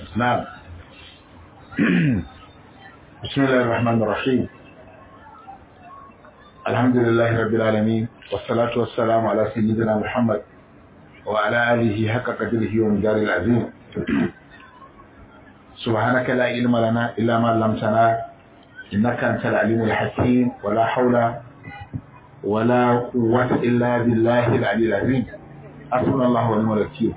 نعم بسم الله الرحمن الرحيم الحمد لله رب العالمين والصلاة والسلام على سيدنا محمد وعلى آله حق قدره ومدار العظيم سبحانك لا علم لنا إلا ما علمتنا إنك أنت العليم الحكيم ولا حول ولا قوة إلا بالله العلي العظيم حسبنا الله ونعم الوكيل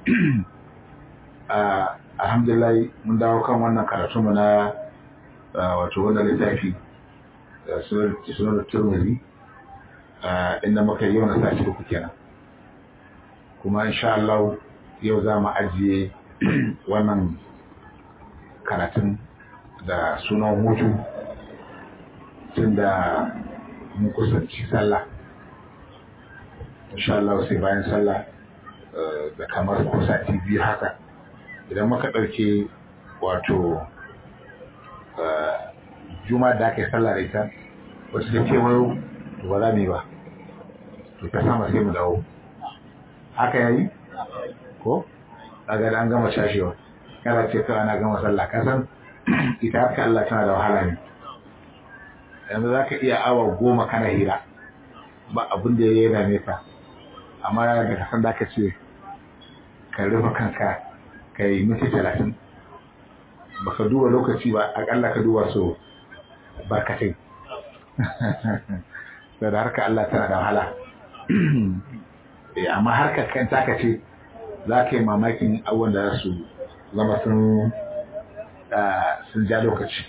alhamdulillah mun dawo kan wannan karatu mu na wato wannan littafi sunan turmiri inda muka yi wani sashi uku kenan kuma insha Allah yau za mu ajiye wannan karatun da sunan hutu tun da mun kusanci sallah insha Allah sai bayan sallah da kamar kusa biyu haka idan muka ɗauke wato juma da aka yi sallah da ita wasu da kewayo to ba za mu yi ba to ta sama sai mu dawo haka yayi ko daga an gama shashewa kana ce kawai ana gama sallah ka san ita haka Allah tana da wahala ne yanzu za ka iya awa goma kana hira ba abin da ya dame ka amma da ka san da ka ce ka rufe kanka ka yi minti talatin baka duba lokaci ba akalla ka duba so barkatai da da harka Allah tana da wahala amma harkar kan taka ce za ka yi mamakin abubuwan da za su zama sun sun ja lokaci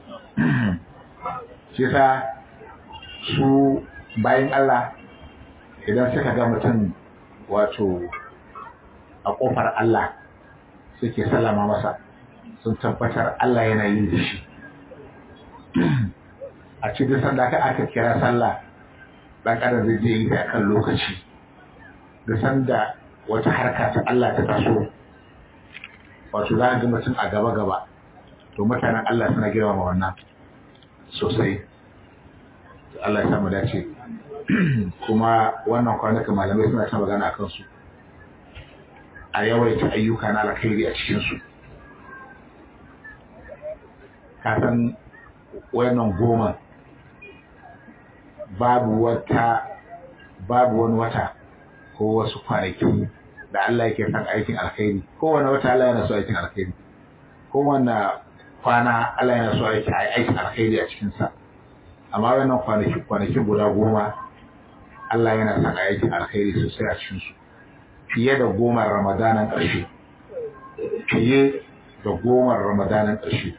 shi sa su bayan Allah idan suka ga mutum wato a ƙofar Allah suke salama masa sun tabbatar Allah yana yin da shi a cikin sanda ka aka kira sallah ɗan adam zai je yi da kan lokaci da sanda wata harka ta Allah ta taso wato za a ga mutum a gaba gaba to mutanen Allah suna girmama wannan sosai Allah ya samu dace kuma wannan kwanakan malamai suna ta magana a kansu a yawaita ayyuka na alkhairi a cikinsu kasan wannan goma babu wata babu wani wata ko wasu kwanaki da Allah yake son aikin alkhairi kowane wata Allah yana so aikin alkhairi kowane kwana Allah yana so aikin alkhairi a cikinsa amma wannan kwanaki kwanaki guda goma Allah yana son aikin alkhairi sosai a cikinsu fiye da goma ramadanan ƙarshe fiye da goma ramadanan ƙarshe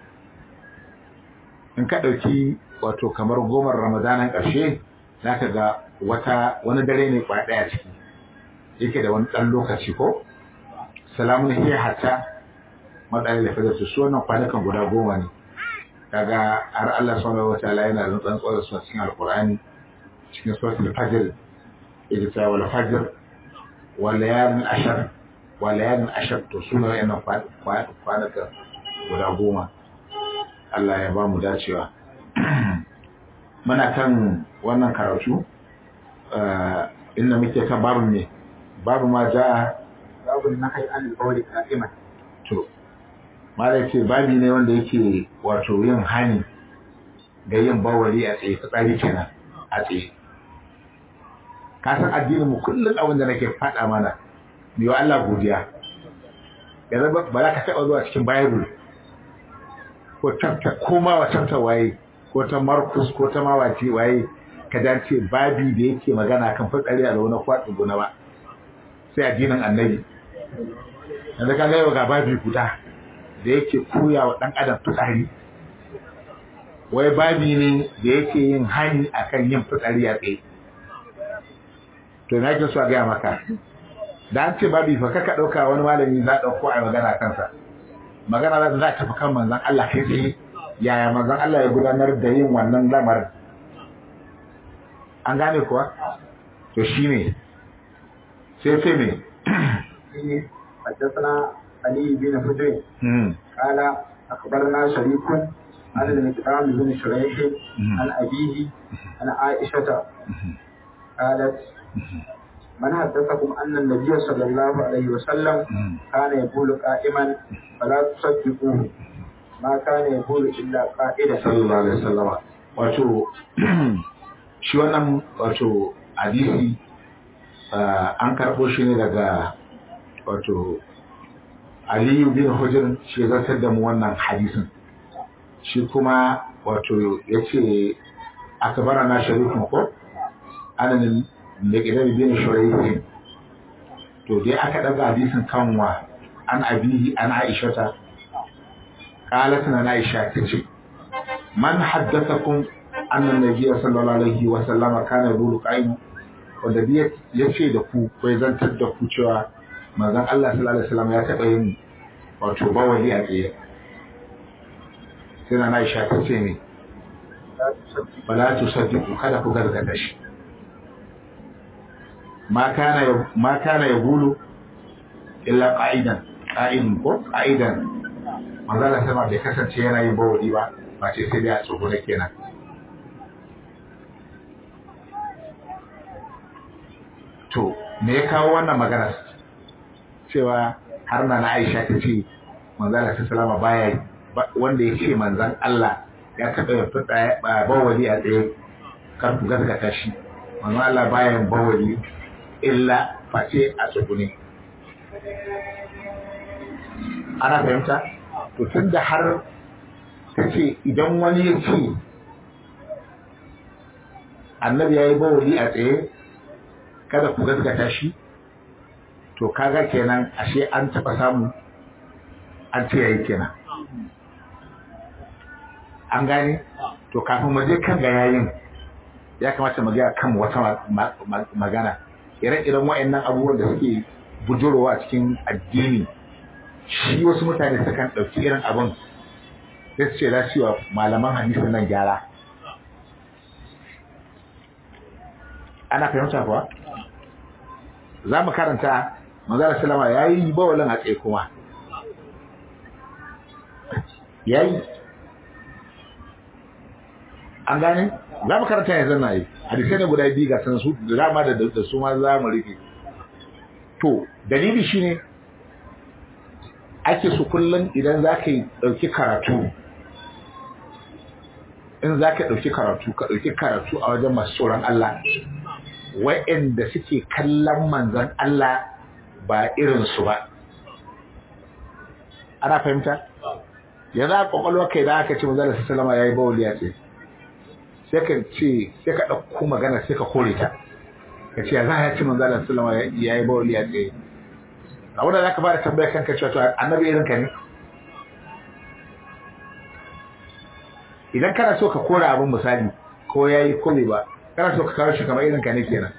in ka ɗauki wato kamar goma ramadanan ƙarshe za ka ga wata wani dare ne kwa ɗaya ciki yake da wani ɗan lokaci ko salamun hiya hatta matsayin da fadar su wannan kwanukan guda goma ne kaga har Allah subhanahu wa ta'ala yana da tsantsuwar da su cikin alqur'ani cikin suratul fajr yake cewa wal fajr walayalin ashar walayalin ashar to suna wayannan kwanakan guda goma Allah ya ba mu dacewa muna kan wannan karatu inda muke kan babu ne babu ma ja babu na kai an alƙawari ka'iman to malai ce babi ne wanda yake wato yin hani ga yin bawari a tsaye fitsari kenan a tsaye ka san addinin mu kullum abin da nake faɗa mana mai wa Allah godiya yanzu ba za ka taɓa zuwa cikin bible ko tafta ko ma wa tafta waye ko ta markus ko ta mawaci waye ka dace babi da yake magana kan fitsari a wani kwaɗin gona ba sai addinin annabi yanzu ka gaiwa ga babi guda da yake koya wa ɗan adam fitsari wai babi ne da yake yin hani akan yin fitsari a tsaye to na ke so a gaya maka da an ce babi fa kaka ɗauka wani malami za a ɗauko a magana kansa magana za ta tafi kan manzan Allah kai tsaye yaya manzan Allah ya gudanar da yin wannan lamarin an gane kuwa to shi ne sai sai ne حدثنا علي بن حجر قال أخبرنا شريك عن المقدام بن شريح عن أبيه عن عائشة قالت من حدثكم أن النبي صلى الله عليه وسلم كان يقول قائما فلا تصدقوه ما كان يقول إلا قائدا sallallahu alaihi wasallam wato shi wannan wato hadisi an karɓo shi ne daga wato Aliyu bin Hujr shi zartar da mu wannan hadisin shi kuma wato yace akbara na sharifin ko anan da gidan bin shuraihin to dai aka daga hadisin kanwa an abihi an aishata qalat na aisha tace man haddathakum anna nabiyya sallallahu alaihi wa sallama kana yaqulu qa'im wanda biya yace da ku ko zantar da ku cewa manzon Allah sallallahu alaihi wasallam ya taba yin wato bawali a tsaye sai na aisha tace ne bala tusaddiqu kada ku gargada shi ma kana ma kana yaqulu illa qa'idan qa'idun ko qa'idan manzo Allah sama bai kasance yana yin bawali ba ba ce sai dai a tsoro kenan to me ya kawo wannan magana cewa har na Aisha ta ce manzo Allah sallama baya wanda ya ce manzon Allah ya taɓa ya fita bawali a tsaye kar ku gaskata shi manzo Allah baya yin bawali illa face a tsugune ana fahimta to tun da har ta ce idan wani ya ce annabi ya yi bawali a tsaye kada ku gaskata shi to kaga kenan ashe an taɓa samu an ce yayi kenan an gane to kafin mu je kan ga yayin ya kamata mu ga kan wata magana ire-iren wa'annan abubuwan da suke bujurowa a cikin addini shi wasu mutane sukan ɗauki irin abin sai su ce za su wa malaman hadisi nan gyara ana fahimta kuwa za mu karanta manzara salama ya yi bawalin a tsaye kuma ya yi an gane za mu karanta yanzu na yi hadisai ne guda biyu ga san su da dama da su ma za mu rufe to dalili shine ake su kullum idan za ka ɗauki karatu in za ka ɗauki karatu ka ɗauki karatu a wajen masu tsoron Allah wa'anda suke kallon manzan Allah ba irinsu ba ana fahimta yanzu a kwakwalwa kai da aka ce manzan Allah sallama ya yi bawuli ya ce sai ka ce sai ka ɗauko magana sai ka kore ta ka ce za a ce manzan Allah sallama ya yi bawuli ya ce abin da za ka fara tambaya kanka cewa to annabi irin ka ne idan kana so ka kora abin misali ko ya yi kome ba kana so ka kawo shi kamar irin ka ne kenan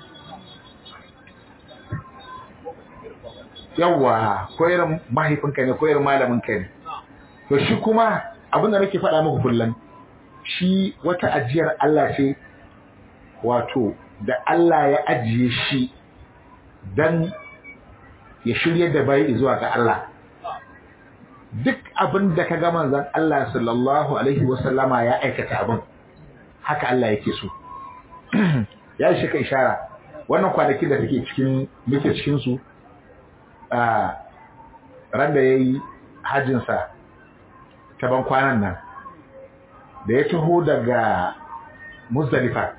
yawwa ko irin mahaifinka ne ko irin malamin ka ne to shi kuma abin da nake faɗa muku kullum shi wata ajiyar Allah ce wato da Allah ya ajiye shi dan ya shirye da bai zuwa ga Allah duk abin da ka ga manzon Allah sallallahu alaihi wasallama ya aikata abin haka Allah yake so ya yi shika ishara wannan kwanaki da take cikin muke cikin su a ran da yayi hajjin sa ta ban kwanan nan da ya taho daga Muzdalifa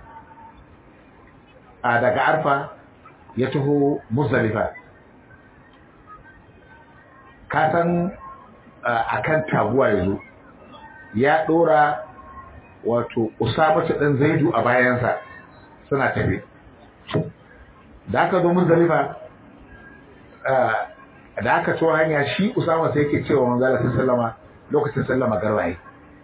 a daga Arfa ya taho Muzdalifa ka san akan taguwa yazo ya dora wato Usamatu dan Zaidu a bayansa suna tafi da aka zo Muzdalifa da aka so hanya shi Usama sai yake cewa manzo Allah sallama lokacin sallama garwaye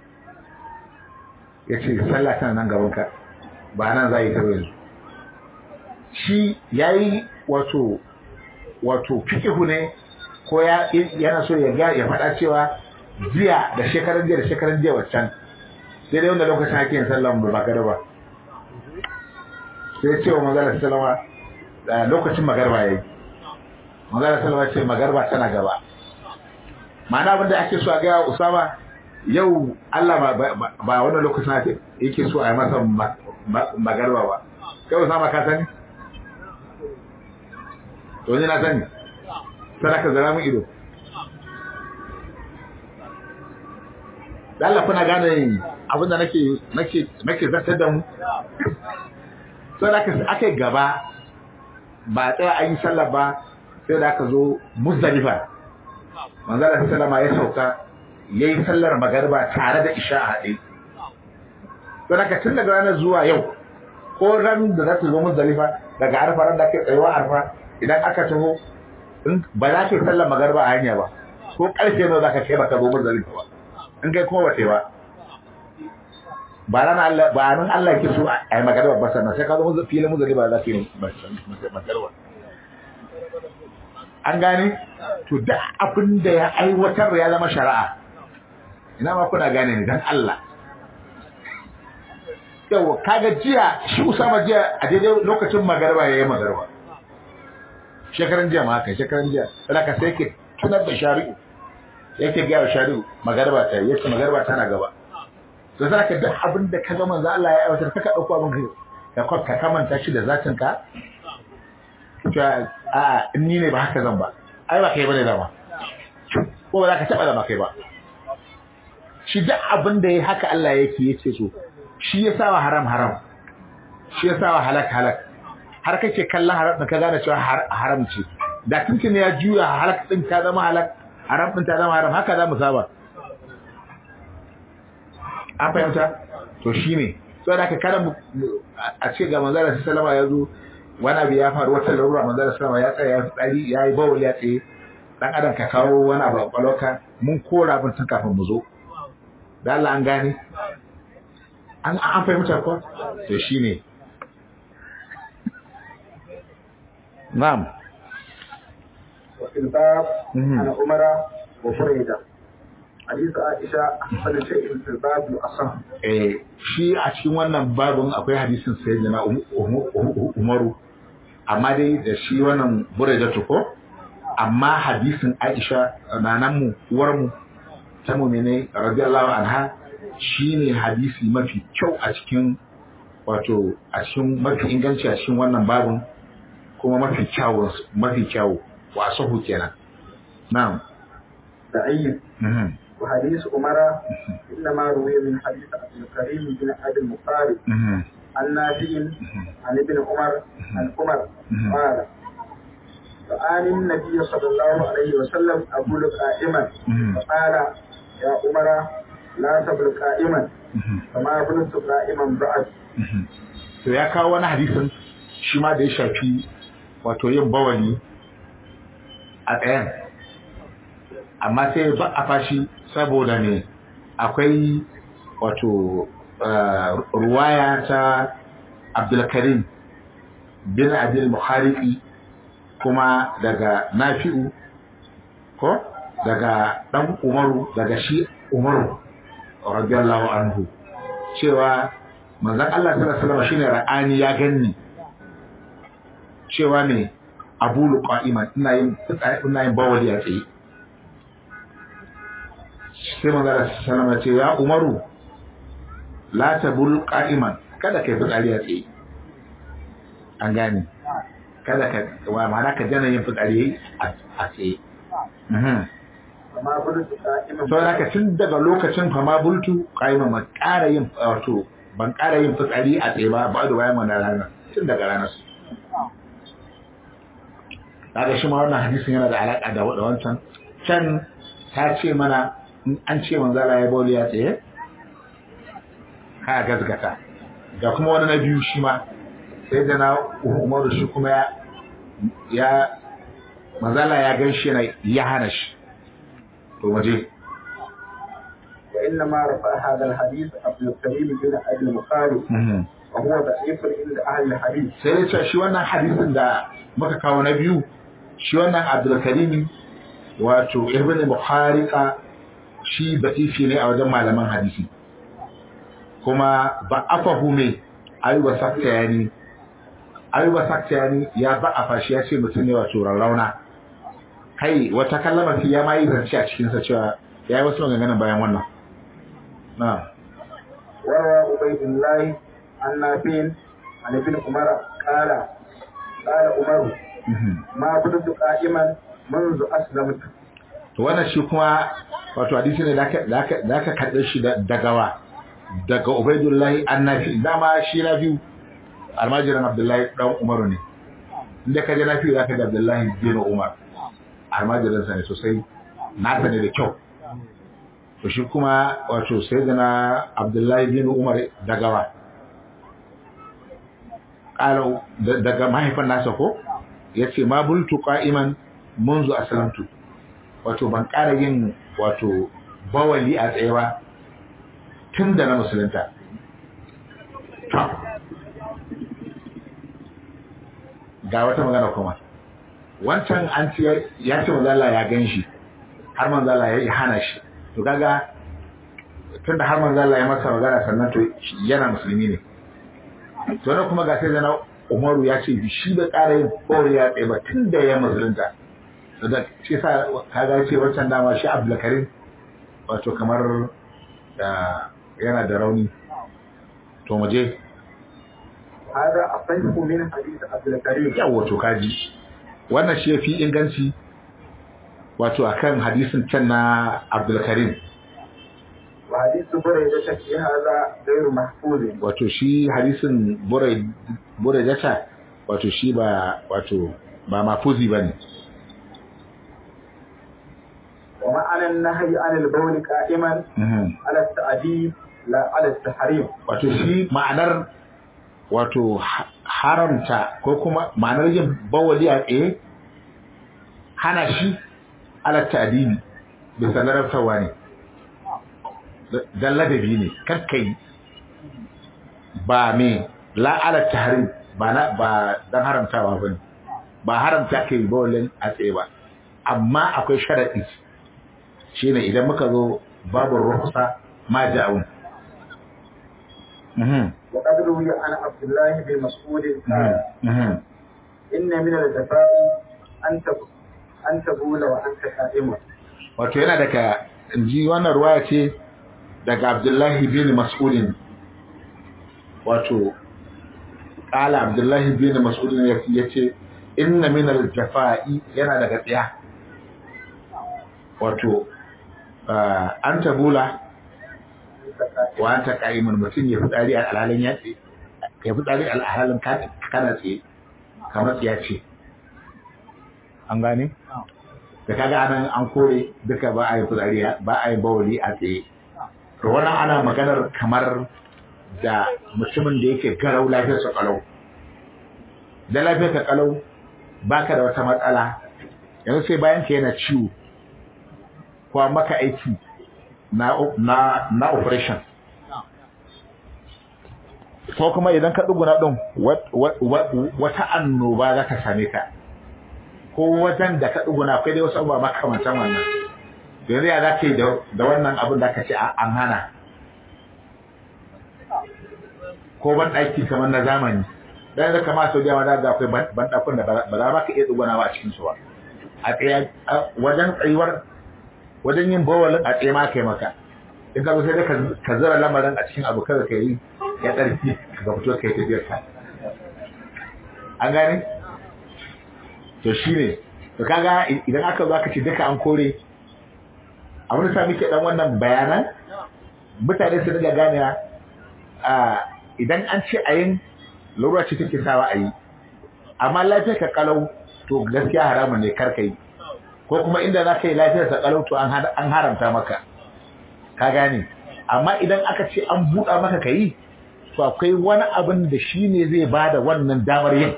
yace sallah tana nan gaban ka ba nan za yi ta yanzu shi yayi wato wato fikihu ne ko ya yana so ya ga ya faɗa cewa jiya da shekaran jiya da shekaran jiya waccan sai dai wanda lokacin ake yin sallah mu ba kada ba sai ce wa manzala sallama lokacin magarba yayi manzala sallama ce magarba tana gaba ma'ana abinda ake so a ga Usama yau Allah ba wannan lokacin yake so a yi masa magarba ba kai Usama ka sani to ni na sani sai ka zara mun ido da Allah kuna gane abinda nake nake nake zartar da mu sai da aka yi gaba ba tsaya an yi sallah ba sai da aka zo muzdalifa manzala sallama ya sauka yayi sallar magariba tare da isha a haɗe don haka tun daga ranar zuwa yau ko ran da za ta zo muzdalifa daga arfa ran da ake tsayuwa arfa idan aka taho ba za ka yi sallar magariba a hanya ba ko karfe nawa za ka kai ba ka zo muzdalifa ba in kai kuma ba ba ba ran Allah ba nan Allah yake so a yi magana ba sannan sai ka zo filin muzali ba za ka yi magarwa an gane to da abin da ya aiwatar ya zama shari'a ina ma kuna gane ne dan Allah yawa kaga jiya shi Usama jiya a daidai lokacin magarba yayi magarba shekaran jiya ma haka shekaran jiya ka sai ke tunar da shari'u yake ga shari'u magarba ta yace magarba tana gaba to za ka duk abin da ka ga manzo Allah ya aiwatar ka dauko abin ka ka ka kamanta shi da zatin ka to a in ni ne ba haka zan ba ai ba kai bane dama ko ba za ka taba da kai ba shi duk abin da yayi haka Allah yake yace so shi ya sawa haram haram shi ya sawa halak halak har kake kallon haram ka gane cewa haram ce da tuntun ya juya halak din ta zama halak haram din ta zama haram haka za mu saba an fahimta to shi ne so da aka kada a ce ga manzara su salama ya zo wani abu ya faru wata larura manzara salama ya tsaya ya tsari ya yi bawul ya tsaye dan adam ka kawo wani abu a kwaloka mun kora abin tun kafin mu zo da Allah an gane an an fahimta ko to shi ne na'am وفي الباب عن عمر وفريده حديث عائشة أحسن شيء في الباب الأصح eh shi a cikin wannan babun akwai hadisin sayyidina Umaru amma dai da shi wannan Buraidatu ko amma hadisin Aisha nanan mu uwar mu ta mu'mine radiyallahu anha shine hadisi mafi kyau a cikin wato a cikin mafi inganci a cikin wannan babun kuma mafi kyawun mafi kyawu wasahu kenan na'am ضعيف وحديث عمر إنما روي من حديث عبد الكريم بن أبي المقارب عن نافع عن ابن عمر عن عمر قال فآل النبي صلى الله عليه وسلم أقول قائما فقال يا عمر لا تبل قائما فما بلت قائما بعد to ya kawo wani hadisin shi ma da ya shafi wato yin bawali a tsayen amma sai ba a fashi saboda ne akwai wato ruwaya ta abdulkarim bin abdul muhariki kuma daga nafi'u ko daga dan umaru daga shi umaru radiyallahu anhu cewa manzon Allah sallallahu alaihi wasallam shine ra'ani ya ganni cewa ne abulu qa'iman ina yin ina yin bawali a tsaye sai manzara sallama ce ya umaru la tabul qa'iman kada kai fitsari a tsaye an gane kada ka wa ma'ana ka jana yin fitsari a tsaye فما بلت قائما sau da ka tun daga lokacin fama bultu qa'iman ma ƙara yin wato ban ƙara yin fitsari a tsaye ba ba da bayan wannan ranar tun daga ranar su kaga shi ma wannan hadisin yana da alaƙa da wancan can ta ce mana in an ce manzo Allah ya bauli ya tsaye ka gazgata ga kuma wani na biyu shi ma sai da na Umaru shi kuma ya ya manzo Allah ya gan shi ya hana shi to waje وإنما رفع هذا الحديث عبد الكريم بن أبي المخارج وهو ضعيف عند أهل الحديث sai ya ce shi wannan hadisin da muka kawo na biyu shi wannan Abdul Karim wato Ibn Bukhariqa shi da'ifi ne a wajen malaman hadisi kuma ba afahu me ayuba saktayani ayuba saktayani ya ba afa shi ya ce mutum ne wato rarrauna kai wata kallama fi ya ma yi zance a cikinsa cewa ya yi wasu maganganun bayan wannan na وروى عبيد الله عن نافع عن ابن عمر قال قال عمر ما بدت قائما منذ أسلمت to wannan shi kuma wato hadisi ne da aka karɓe shi daga wa daga Ubaidullahi annafi dama shi na biyu almajiran Abdullahi dan Umaru ne inda ka je na fiye za ka ga Abdullahi bin Umar almajiransa ne sosai nasa ne da kyau to shi kuma wato sai da na Abdullahi bin Umar daga wa ƙalau daga mahaifin nasa ko ya ce ma bultu qa'iman munzu aslamtu wato ban ƙara yin wato bawali a tsaye ba tun da na musulunta ga wata magana kuma wancan an ce ya ce manzala ya gan shi har manzala ya yi hana shi to kaga tun da har manzala ya masa magana sannan to yana musulmi ne to na kuma ga sai zana umaru ya ce shi da ƙara yin kore ya tsaye ba tun da ya musulunta da shi sa kaga ce wancan dama shi abdulkarim wato kamar yana da rauni to mu je هذا أصح من حديث عبد الكريم yawa to kaji wannan shi yafi inganci wato akan hadisin can na Abdul Karim وحديث بريدة في هذا غير محفوظ wato shi hadisin Burai Buraidata wato shi ba wato ba mafuzi bane ومعنى النهي عن البول قائما على التأديب لا على التحريم wato shi ma'anar wato haramta ko kuma ma'anar yin bawali a tsaye hana shi alatta adini bisa larabtawa ne don ladabi ne karkai ba me la alatta harim ba na ba don haramtawa ba ne ba haramta kai bawalin a tsaye ba amma akwai sharaɗi shine idan muka zo babu ruhusa ma ja'un وقد روي عن عبد الله بن مسعود قال إن من الجفاء أن أن تبول وأنت قائم wato yana daga ji wannan ruwaya ce daga Abdullahi bin Mas'udin wato kala Abdullahi bin Mas'udin ya ce inna min al-jafa'i yana daga tsiya wato an tabula wa anta qa'imun mutum ya fitsari a alhalin ya tsaye ya fitsari a alhalin kana tsaye kamar tsiya ce an gane da kaga anan an kore duka ba a yi fitsari ba a yi bawali a tsaye to wannan ana maganar kamar da mutumin da yake garau lafiyar sa kalau da lafiyar ka kalau baka da wata matsala yanzu sai bayan ka yana ciwo ko maka aiki na na na operation ko kuma idan ka duguna din wata annoba za ta same ka ko wajen da ka duguna akwai dai wasu abubuwa makamantan wannan yanzu ya za ka yi da wannan abin da ka ce an hana ko ban ɗaki kamar na zamani dan da kama sau da yawa da akwai ban ɗakun da ba za ba ka iya dugunawa a cikin su ba a tsaye wajen tsayuwar wajen yin bawalin a tsaye ma kai maka in ka zo sai ka zara lamarin a cikin abu kada ka yi ya tsarki ka fito ka yi tafiyar ka an gane to shi ne to kaga idan aka zo aka ce duka an kore abin da sa muke dan wannan bayanan mutane su daga gane a idan an ce a yin lura ce take sawa a yi amma lafiyar ka kalau to gaskiya haramun ne kar ka yi ko kuma inda za ka yi lafiyar sa kalau to an haramta maka ka gane amma idan aka ce an buɗa maka ka yi to akwai wani abin da shi ne zai ba da wannan damar yin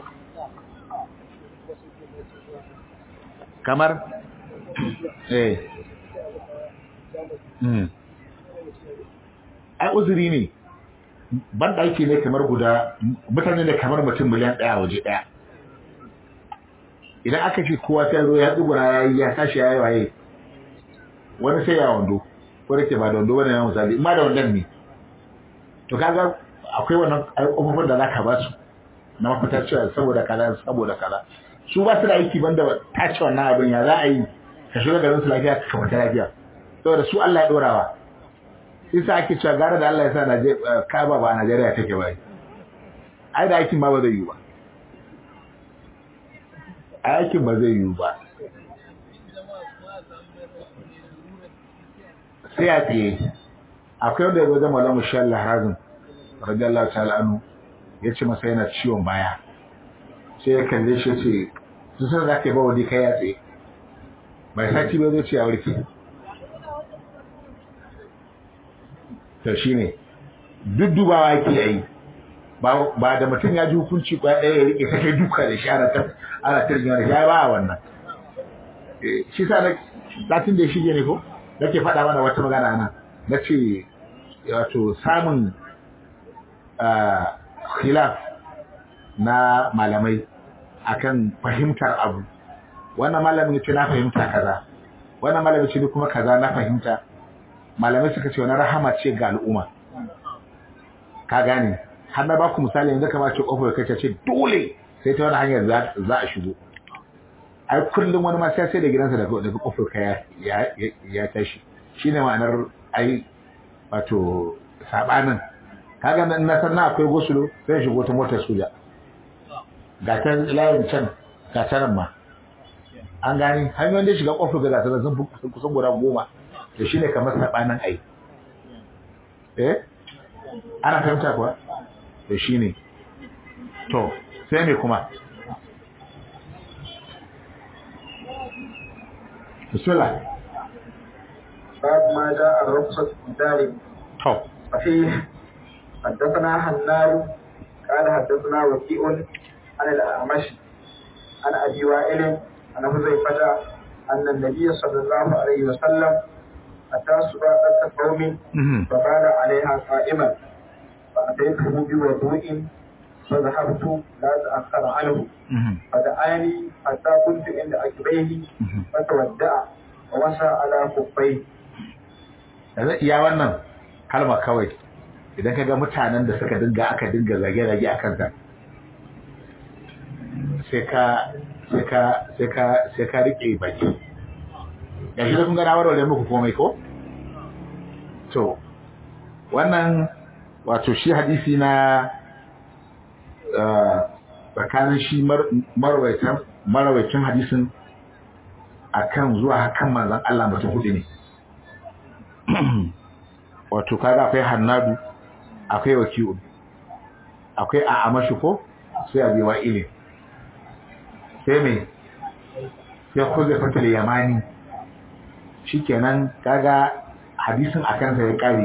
kamar eh ai uzuri ne ban ɗaki ne kamar guda mutane ne kamar mutum miliyan ɗaya waje ɗaya idan aka ce kowa sai zo ya tsugura ya yi ya tashi ya yi waye wani sai ya wando ko da ke ba da wando wani ya misali in ma da wandon ne to kaga akwai wannan ƙofofin da za ka ba su na mafita cewa saboda kaza saboda kaza su ba su da aiki banda ta ce wannan abin ya za a yi ka shiga garin su lafiya ka kamata lafiya saboda su Allah ya dorawa sai sa ake cewa gara da Allah ya sa Kaba ba a Najeriya take ba ai da aikin ma ba zai yi ba aikin ba zai yiwu ba sai a tsaye akwai wanda ya zo zama lamu shan laharazin radiyallahu ta'ala anu ya ce masa yana ciwon baya sai ya kalle shi ce su san za ka yi bawadi kai ya tsaye mai sati bai zo ce a warke to shi ne duk dubawa ke yi ba da mutum ya ji hukunci kwa ɗaya ya rike kai duka da shi ana ta ana ta rigima da shi ba a wannan shi sa na latin da ya shige ne ko nake faɗa mana wata magana nan na ce wato samun khilaf na malamai akan fahimtar abu wannan malamin ya ce na fahimta kaza wannan malamin ce kuma kaza na fahimta malamai suka ce wani rahama ce ga al'umma ka gane har na baku misali yanzu kamar ce kofar kace ce dole sai ta wani hanyar za a shigo ai kullum wani ma sai sai da gidansa daga daga kofar ka ya ya tashi shine ma'anar ai wato sabanin kaga nan na san na akwai gosulo sai shigo ta motar soja ga ta layin can ga ta nan ma an gani hanyoyin da shiga kofar ga ta sun kusan guda goma to shine kamar sabanin ai eh ana fahimta kuwa to shine to sai me kuma bismillah باب ما جاء الرخصة في ذلك to ففيه حدثنا حنان قال حدثنا وكيء عن الأعمش عن أبي وائل عن حذيفة أن النبي صلى الله عليه وسلم أتى سباقة قوم mhm فقال عليها قائما فأتيته بوضوء فذهبت لا تأخر عنه mhm فدعاني حتى كنت عند عقبيه mhm فتودع ومسى على خفيه yanzu iya wannan kalma kawai idan ka ga mutanen da suka dinga aka dinga zage-zage a kansa sai ka sai ka sai ka sai ka rike baki ya shi da kun gana warware muku komai ko to wannan wato shi hadisi na eh, tsakanin shi mar- marawaitan marawaitin hadisin akan zuwa kan manzon Allah mutum hudu ne wato kaga akwai hannadu akwai waki'un akwai a amashi ko sai abi wa'ilin sai me sai kuze fatal yamani shikenan kaga hadisin akan sa ya kare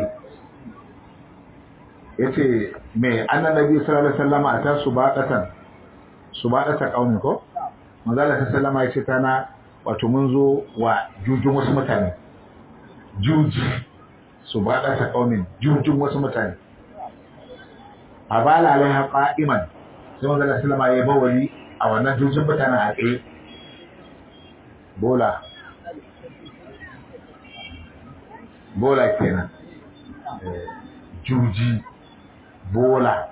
yace me annabi sallallahu alaihi wasallam ata subaqatan subaqata qaumi ko manzo Allah sallallahu alaihi wasallam tana wato mun zo wa jujun wasu mutane juji su ba ta kaumin jujun wasu mutane a bala alaiha qa'iman sai manzo Allah sallama ya bawali a wannan jujun mutanen a tsaye bola bola kenan Eh, juji bola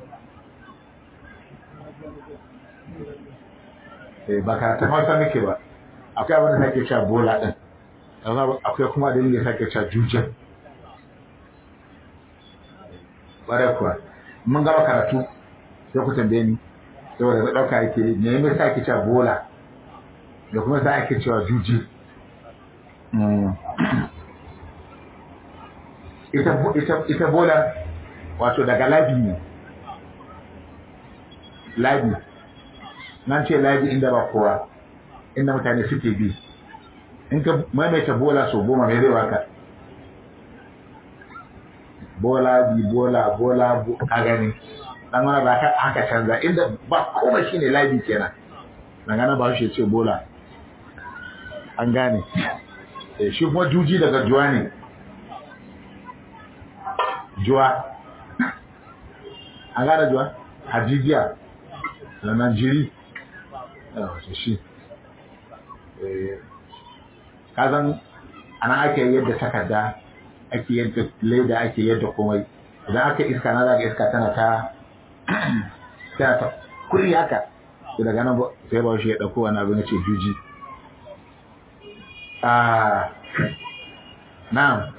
eh ba karatun hausa muke ba akwai abin da sake cewa bola din amma akwai kuma dalilin da sake cewa jujen ƙwarai kuwa mun gama karatu sai ku tambaye ni saboda na ɗauka yake me ya sa ake cewa bola da kuma sa ake cewa juji ita ita ita bola wato daga labi ne labi nan ce labi inda ba kowa inda mutane suke bi in ka maimaita bola so goma mai zai baka bola bi bola bola bo- ka gani dan wani ba ka haka canza inda ba komai shine labi kenan dan gana ba shi ce bola an gane Eh, shi kuma juji daga juwa ne juwa an gane juwa hajijiya da najiri yawa shi Eh, kazan ana ake yadda takarda ake yadda leda ake yadda komai idan aka iska na zaga iska tana ta tana ta kuri haka to daga nan ba- sai ba shi ya dauko wani abu na ce juji ah na'am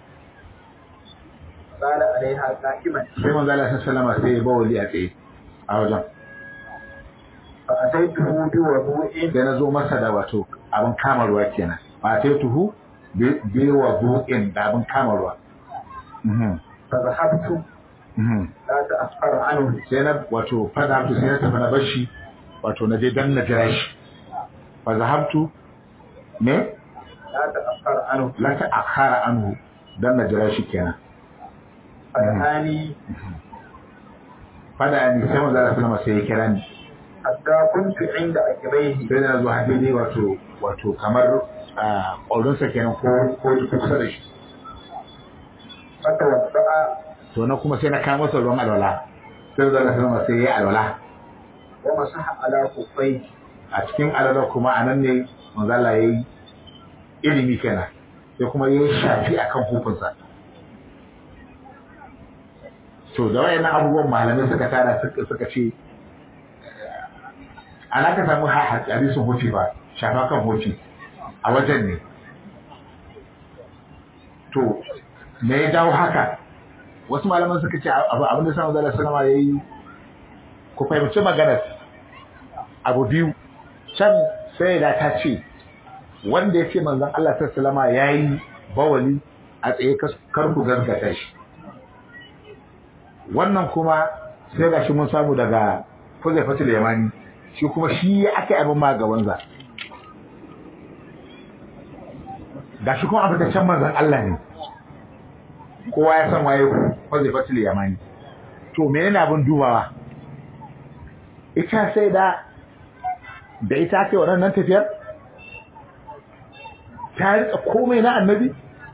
قال عليها قائما sai manzo Allah sallama sai ya bawali a tsaye a wajen fa ataituhu bi wudu'in sai na zo masa da wato abin kama ruwa kenan fa sai tuhu bi wa bu'in da abin kama ruwa Mhm, fa zahabtu mhm. la ta'affar anhu sai na wato fada sai na tafi na bashi wato na je dan na jira shi fa zahabtu me la ta'affar anhu la ta akhara anhu dan na jira shi kenan fa dahani fada ni sai manzo Allah sallama sai ya kira ni hatta kuntu inda akibaihi sai na zo hadidi wato wato kamar a ƙaurinsa kenan ko ko kusa da shi fatawadda'a to na kuma sai na kawo masa ruwan alwala sai manzo Allah sallama sai ya yi alwala wa masaha ala kuffai a cikin alwala kuma a nan ne manzo Allah ya yi ilimi kenan sai kuma ya yi shafi akan hukunsa to da wayannan abubuwan malamai suka tara suka suka ce ana ka samu ha- hadisin hoci ba shafa kan hoci a wajen ne to me ya dawo haka wasu malaman suka ce abu abin da sanar da sanama ya yi ku fahimci maganar abu biyu can sai da ta ce wanda ya ce manzon Allah sallama ya yi bawali a tsaye kar ku gaskata shi wannan kuma sai ga shi mun samu daga Huzaifatul Yamani shi kuma shi aka yi abin ma gabanza ga shi kuma abin da can manzon Allah ne kowa ya san waye Huzaifatul Yamani to menene abin dubawa ita sai da da ita ake waɗannan tafiyar ta rika komai na annabi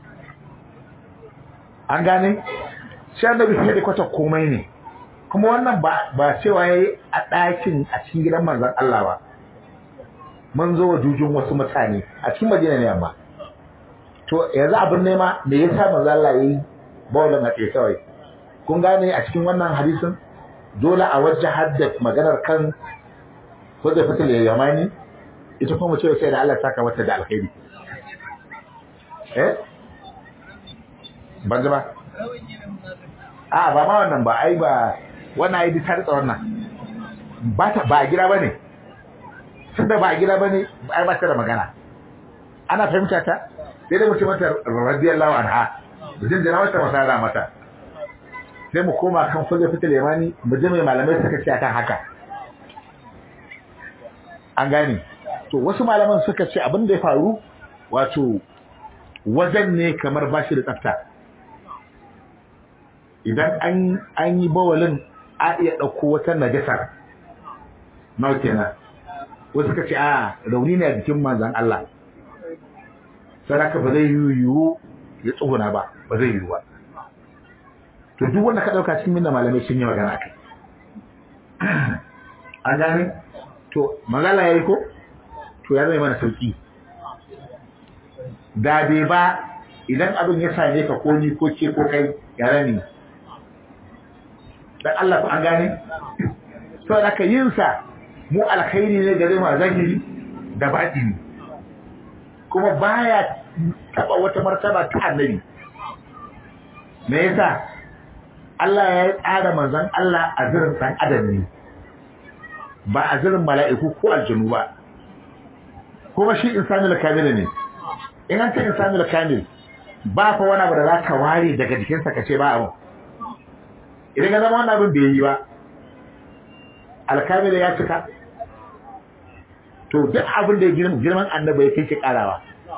an gane shi annabi sai da kwata komai ne kuma wannan ba ba cewa yayi a ɗakin a cikin gidan manzon Allah ba mun zo wa jujun wasu mutane a cikin Madina ne amma to yanzu abin nema me yasa manzon Allah yayi bawlan a tsaye kawai kun gane a cikin wannan hadisin dole a wajen hadda maganar kan wadda fatil yamani ita kuma ce sai da Allah saka mata da alkhairi eh ban ji ba a ba ma wannan ba ai ba wannan ai ta rika wannan ba ta ba gida bane tunda ba gida bane ai ba ta da magana ana fahimta ta sai da mutum mata radiyallahu anha jin jira mata masara mata sai mu koma kan fage fitil yamani mu ji mai malamai suka ce akan haka an gane to wasu malaman suka ce abin da ya faru wato wajen ne kamar bashi da tsafta idan an an yi bawalin a iya ɗauko wata najasar nawa kenan wasu suka ce a rauni ne a jikin manzan Allah saraka ba zai yiwu ya tsuguna ba ba zai yiwu ba to duk wanda ka ɗauka cikin minna malamai sun yi magana kai an gane to magana ya yi ko to ya zai mana sauki da bai ba idan abin ya same ka ko ni ko ke ko kai ya rani dan Allah ku an gane to da ka yin sa mu alkhairi ne gare mu a zahiri da batini kuma baya taba wata martaba ta annabi me yasa Allah ya tsara manzon Allah a zirin dan adam ne ba a zirin mala'iku ko aljanu ba kuma shi insanul kamil ne in an ce insanul kamil ba fa wani abu da za ka ware daga jikinsa ka ce ba abu idan ka zama wannan abin bai yi ba alkamil ya cika to duk abin da girman annabi ya kai ki karawa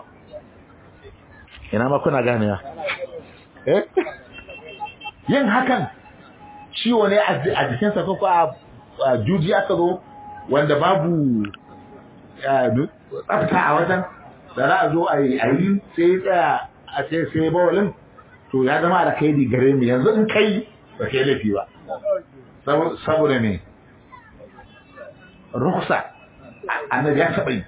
ina ma kuna ganewa eh yin hakan ciwo ne a jikinsa ko a juji aka zo wanda babu tsafta a wajen da za a zo a yi sai tsaya a ce sai bawalin to ya zama da kai gare mu yanzu in kai ba kai laifi ba saboda ne ruksa annabi ya taɓa yi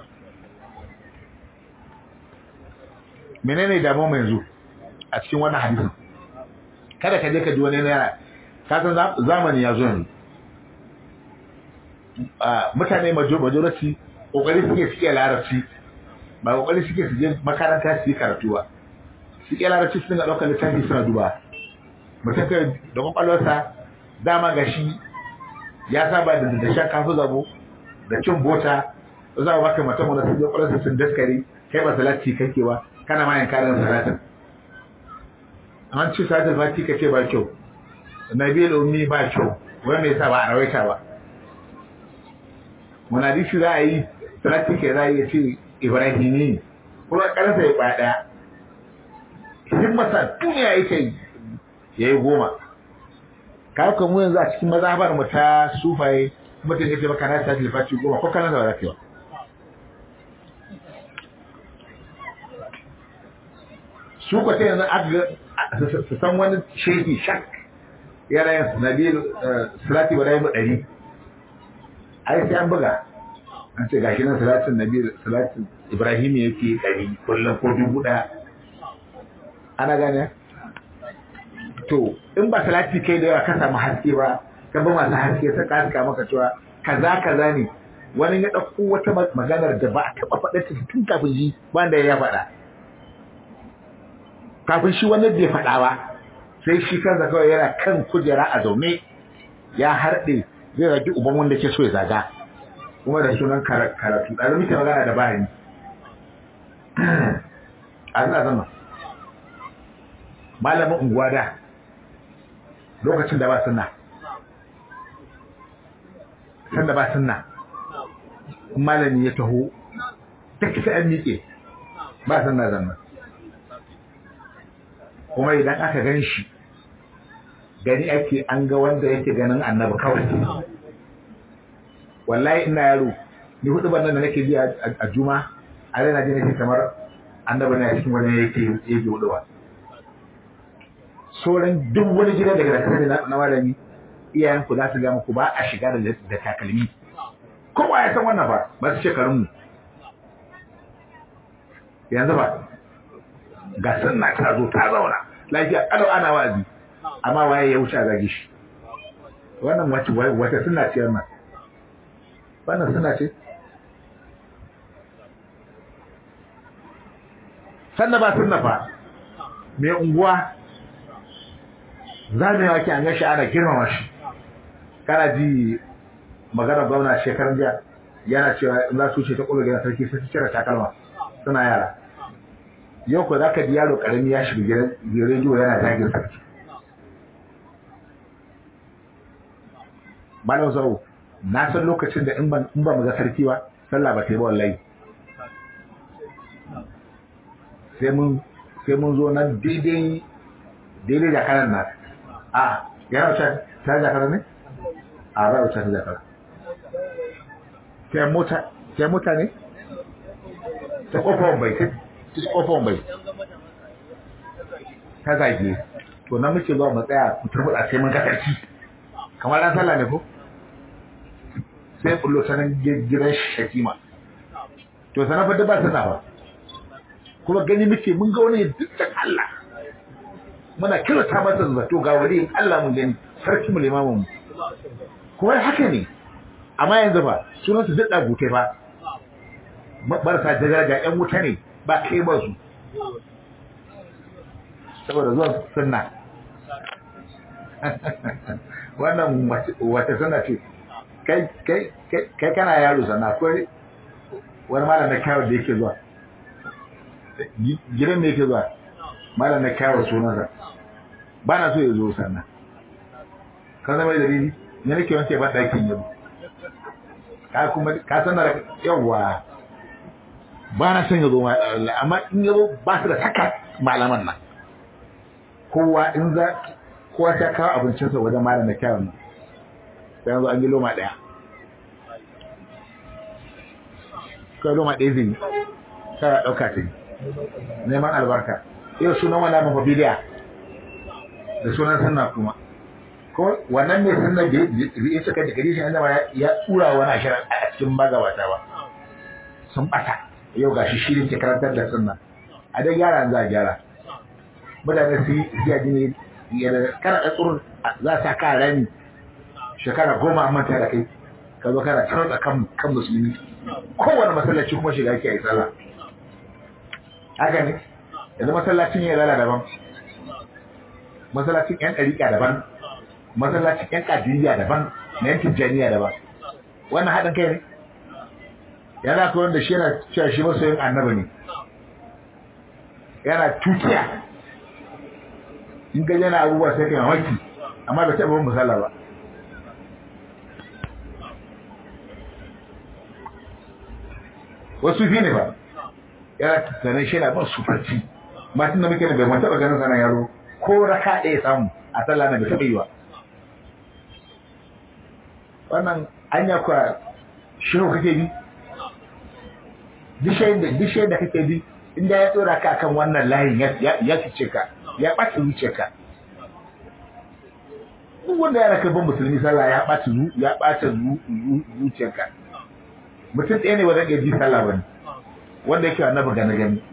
menene damuwa mai yanzu a cikin wannan hadisin kada ka je ka ji wani yana ka san zamani ya zo yanzu mutane majority kokari suke suke larabci ba kokari suke su je makaranta su yi karatu ba suke larabci su dinga ɗaukar littafi suna duba mutum kai da kwakwalwarsa dama ga shi ya saba da da shan kafin zabo da cin bota za a baka mata wanda sun je kwalarsa sun daskare kai ba salati kake ba kana ma yin karin salatin an ci salatin fati ka ce ba kyau nabil ummi ba kyau wanda ya sa ba a rawaita ba wani hadisi za a yi salati ke za a yi ce ibrahimi kuma karsa ya kwaya daya himmasa duniya yake ya yi goma kawo kan mu yanzu a cikin mazhabar mu ta sufaye mutum ya ce maka na sa tilfaci goma ko kana da rafiya su ko sai yanzu aka su san wani shehi shak yana yin nabil salati wa rayu ɗari ai sai an buga an ce gashi nan salatin nabil salatin ibrahim yake ɗari kullum ko dubu ɗaya ana gane to in ba salati kai da yawa ka samu haske ba ka ba masu haske ta kaska maka cewa kaza kaza ne wani ya ɗauko wata maganar da ba a taɓa faɗa ta tun kafin shi wanda ya faɗa kafin shi wani bai faɗa ba sai shi kansa kawai yana kan kujera a zaune ya harɗe zai zagi uban wanda ke so ya zaga kuma da sunan karatu ɗazu muke magana da bayani a zina zama malamin unguwa da lokacin da ba sunna san da ba sunna malami ya taho duk sai an miƙe ba sunna zanna kuma idan aka gan shi gani ake an ga wanda yake ganin annabi kawai wallahi ina yaro ni hudu bannan da nake ji a juma a rana ji nake kamar annabi na cikin wani yake yake huduwa sauran duk wani gidan daga kasar na na malami iyayen ku za su ga muku ba a shiga da takalmi kowa ya san wannan ba ba su shekarun mu yanzu ba ga sunna ta zo ta zauna lafiya kalau ana wazi amma waye ya wuce a zage shi wannan wace wata sunna ce wannan wannan sunna ce sannan ba sunna fa mai unguwa zamewa ke an gashi ana girmama shi kana ji magana gwamna shekaran jiya yana cewa in za su ce ta ƙulu gidan sarki sai su cire takalma suna yara yau ko za ka ji yaro ƙarami ya shiga gidan rediyo yana zagin sarki malam zau na san lokacin da in ba mu ga sarki ba sallah ba ta yi ba wallahi sai mun sai mun zo nan daidai daidai da kanan na a yana wuce ta jakara ne a ba wuce ta jakara sai mota sai mota ne ta kofar bai ta kofar bai ta zage to na muke zuwa mu tsaya mu turbuɗa sai mun ga sarki kamar ran sallah ne ko sai kullo sanan gidan shakima to sanan fa da ba sana ba kuma gani muke mun ga wani dukkan Allah muna kira ta masa zato ga wani Allah mun gani sarki mu limamin mu kuma haka ne amma yanzu ba sunan su dukkan gutai ba marasa daraja yan wuta ne ba kai ba su saboda zuwa sunna wannan wata sunna ce kai kai kai kana yaro sannan akwai wani malam na kyawar da yake zuwa gidan da yake zuwa malam na kyawar sunansa ba na so ya zo sannan kan zama da rini ne nake wanke ba ɗakin yabo ka kuma ka san da yawa ba na son ya zo amma in ya zo ba su da saka malaman nan kowa in za kowa ta kawo abincinsa wajen malam na kyawar nan sai yanzu an yi loma ɗaya kawai loma ɗaya zai yi kawai ɗauka ta yi neman albarka yau sunan wani abin fabiliya da sunan sannan kuma ko wannan mai sannan da ya cika da gari shi an ya tsura wani ashirin a cikin magabata ba sun ɓata yau ga shi shirin ke karantar da sunna a dai gyara za a gyara mutane su yi yaji ne yadda kana ɗan tsoron za sa ka rami shekara goma a manta da kai ka zo kana tarotsa kan kan musulmi kowane masallaci kuma shiga ke a yi sallah haka ne yanzu masallacin ya lala daban masallacin yan ɗariƙa daban masallacin yan ƙadiriya daban na yan tijjaniya daban wannan haɗin kai ne yana ko wanda shi yana cewa shi masoyin annabi ne yana tukiya in ga yana abubuwa sai kai mamaki amma bai taɓa musalla ba wasu fi ne ba yana tunanin shi na ban sufarci matan da muke da bai mun taɓa ganin sana yaro ko raka ɗaya samu a sallah na bai taɓa yi ba wannan anya kwa shehu kake bi dishe da kake bi inda ya tsora ka akan wannan layin ya fice ka ya ɓaci zuciyarka duk wanda ya raka ban musulmi sallah ya ɓaci ya ɓaci zuciyarka mutum ɗaya ne wanda ya ji sallah bane wanda yake annabi gane gani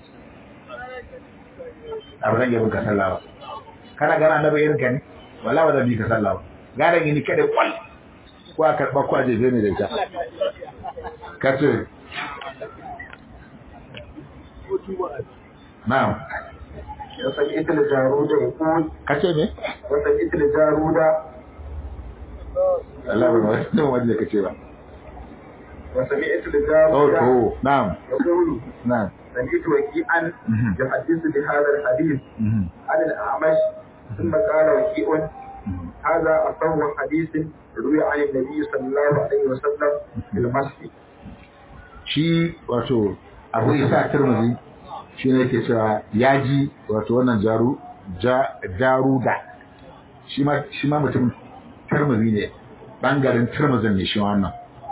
a ba zan yi ka sallah ba kana gana annabi irin ka ne wala ba zan bi ka sallah ba gara ni kada kwal ko a karɓa ko a jefe ne da ita ka ce na'am وسمعت الجارود يقول ka ce ne وسمعت الجارود Allah ba wani wanda ka ce ba وسمعت oh الجارود to na'am يقول na'am سمعت وكيعا Mhm. يحدث بهذا الحديث Mhm. عن الأعمش ثم قال وكيع Mhm. هذا أصح حديث روي عن النبي صلى الله عليه وسلم في المسجد shi wato abu isa turmuzi shi ne ke cewa ya ji wato wannan jaru ja, jaruda shi ma shi ma mutum turmuzi ne bangaren turmuzin ne shi wannan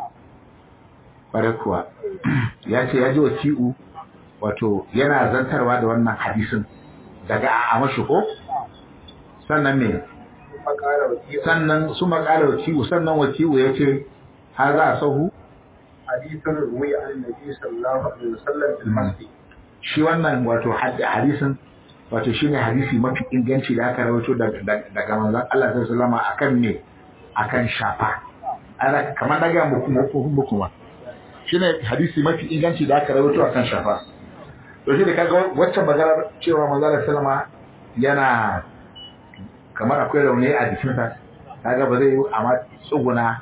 bare kuwa ya ce ya ji wasi'u wato yana zantarwa da wannan hadisin daga a mashi ko sannan me ثم قال وكيع sannan su makala wasi'u sannan wasi'u ya ce ha za a sahu حديث روي عن النبي صلى الله عليه وسلم في المسجد shi wannan wato had- hadisin wato shine hadisi mafi inganci da aka rawaito daga daga manzon Allah sallallahu alaihi wasallam akan me akan shafa ana kamar daga muku muku muku ma shine hadisi mafi inganci da aka rawaito akan shafa to shi da kaga wacce maganar cewa manzon Allah sallama yana kamar akwai rauni a jikinsa kaga ba zai yi amma tsuguna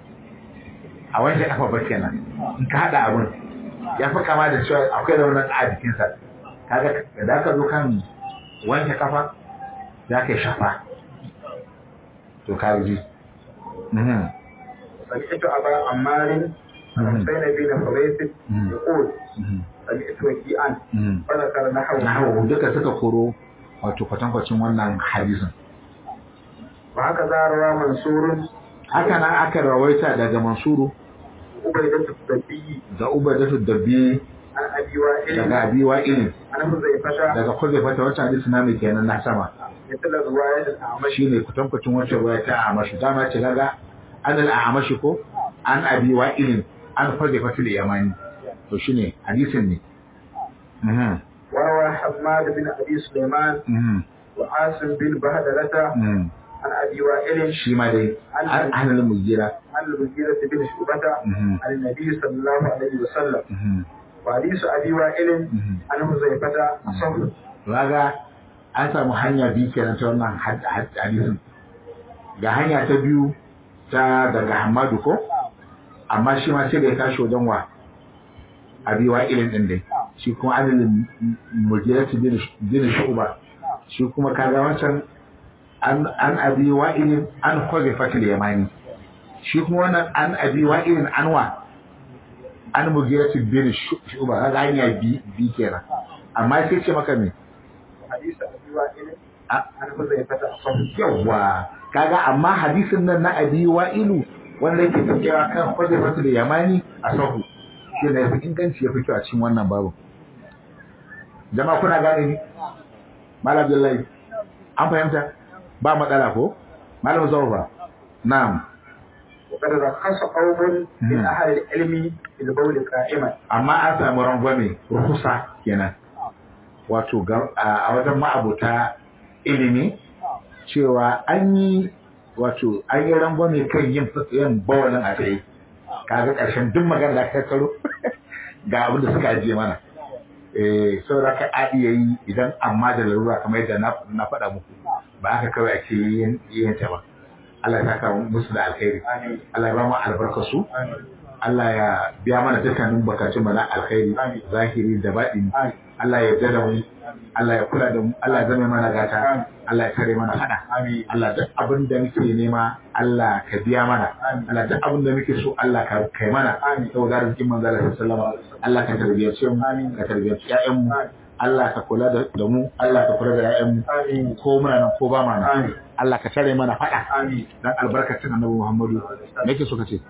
a wanke kafa ba kenan in ka hada abun ya fi kama da cewa akwai raunin a jikinsa kaga da ka zo kan wanke kafa za ka yi shafa to ka ji Mhm. سمعت أبا عمار Mhm. حسين بن حبيب Mhm. يقول Mhm. سمعت وكيعا Mhm. فذكر نحوه nahu duka suka koro wato kwatankwacin wannan hadisin وهكذا روى منصور haka nan aka rawaita daga mansuru عبيدة الدبي da ubadatu dabbi عن أبي وائل daga abi wa'il عن حذيفة daga kuzaifata wacce hadisi na mai kenan na sama مثل رواية الأعمش shine kwatankwacin wacce ruwaya ta amashi dama ce kaga an al-amashi ko an abi wa'ilin an kuzaifatu al-yamani to shine hadisin ne mhm وروى حماد بن أبي سليمان mhm وعاصم بن بهدلة mhm عن أبي وائل shi ma dai an an al-mujira عن المغيرة بن شعبة mhm عن النبي صلى الله عليه وسلم mhm وحديث أبي وائل mhm عن حذيفة أصح Raga an samu hanya biyu kenan ta wannan had- had- hadisin. Ga hanya ta biyu ta daga Hamadu ko? Amma shi ma sai da ya tashi wajen wa abi wa ilin din dai. Shi kuma adalin mujirati bin bin shu'ba. Shi kuma kaga wancan an an abi wa ilin an kwaze fatil yamani. Shi kuma wannan an abi wa ilin anwa an mujirati bin shu'ba kaga hanya bi bi kenan. Amma sai ce maka me? حديث أبي وائل A- عن حذيفة أصح yawwa kaga amma hadisin nan na abi wa'ilu wanda yake tafiya kan hujjatu da yamani a sahu shi ne yafi inganci yafi kyau a cikin wannan babu jama'a kuna gane ni malam abdullahi an fahimta ba matsala ko malam zawfa na'am وقد رخص قوم من مم. أهل العلم في البول قائما amma an samu rangwame rukusa kenan wato ga- a a wajen ma'abuta ilimi cewa an yi wato an yi rangwame kan yin yin bawalin a tsaye kaga ƙarshen duk magana da aka karo ga abin da suka ajiye mana eh saboda ka a iya yi idan amma da larura kamar yadda na na faɗa muku ba haka kawai ake yin yin ta ba Allah ya saka musu da alkhairi Allah ya ba mu albarkar su Allah ya biya mana dukkanin bukatun mu na alkhairi zahiri da baɗini Allah ya yarda da mu Allah ya kula da mu Allah ya zama mana gata Allah ya kare mana fada Allah duk abin da muke nema Allah ka biya mana Allah duk abin da muke so Allah ka kai mana saboda arzikin manzo Allah sallallahu alaihi wasallam Allah ka tarbiyace mu ka tarbiyace ƴaƴan mu Allah ka kula da mu Allah ka kula da ƴaƴan mu ko muna nan ko ba ma nan Allah ka tare mana fada dan albarkacin Annabi Muhammadu me yake so ka ce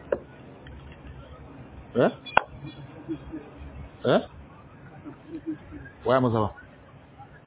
eh eh waya mazawa